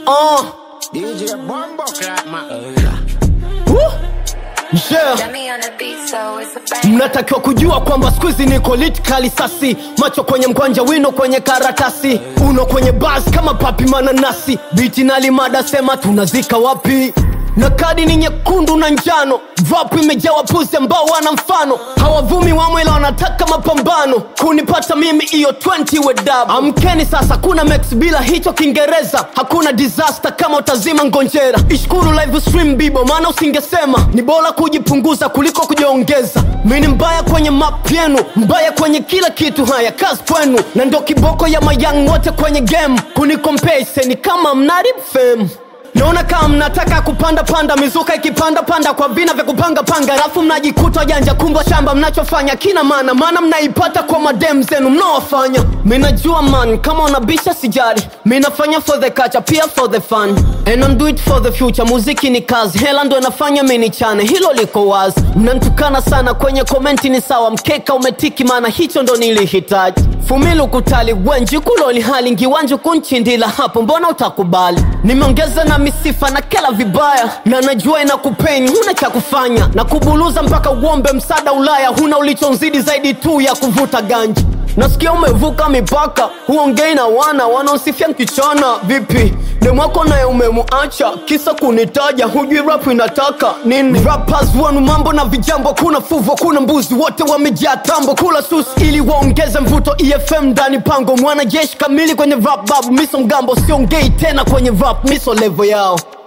Uh, DJ Bombo Clap man. woo. Yeah. Dummy on the beat, so it's a bang. mnatakiwa kujua kwamba skuizi niko lit kali sasi macho kwenye mkwanja wino kwenye karatasi uno kwenye bas kama papi mananasi biti nalimada sema tunazika wapi na kadi ni nyekundu na njano vapu imejaa wapuzi ambao wana mfano hawavumi wamwela wanataka mapambano kunipata mimi iyo 20 wedab amkeni sasa kuna mex bila hicho kiingereza hakuna disaster kama utazima ngonjera ishukuru live stream bibo maana usingesema ni bora kujipunguza kuliko kujiongeza mi ni mbaya kwenye map yenu mbaya kwenye kila kitu haya kazi kwenu na ndo kiboko ya mayang wote kwenye game kunikompese ni kama mnarib fame naona kama mnataka kupanda panda mizuka ikipanda panda kwa vina vya kupanga panga alafu mnajikuta janja kumbwa shamba mnachofanya kina maana maana mnaipata kwa madem zenu mnaowafanya minajua man kama unabisha sijari minafanya for the culture pia for the fun and I'm do it for the future muziki ni kazi hela ndo inafanya mini chane hilo liko wazi mnantukana sana kwenye komenti ni sawa mkeka umetiki maana hicho ndo nilihitaji fumilu kutali wenji kuloli hali ngiwanju kunchindila hapo mbona utakubali nimeongeza na misifa na kela vibaya na najua inakupeni huna cha kufanya na kubuluza mpaka uombe msaada ulaya huna ulichonzidi zaidi tu ya kuvuta ganji nasikia umevuka mipaka huongei na wana wanaosifia mkichana vipi demwako naye umemuacha kisa kunitaja hujui rap inataka nini rappers wanu mambo na vijambo kuna fuvo kuna mbuzi wote wamejaa tambo kula sus ili waongeze mvuto efm ndani pango mwanajeshi kamili kwenye rap babu miso mgambo siongei tena kwenye rap miso levo yao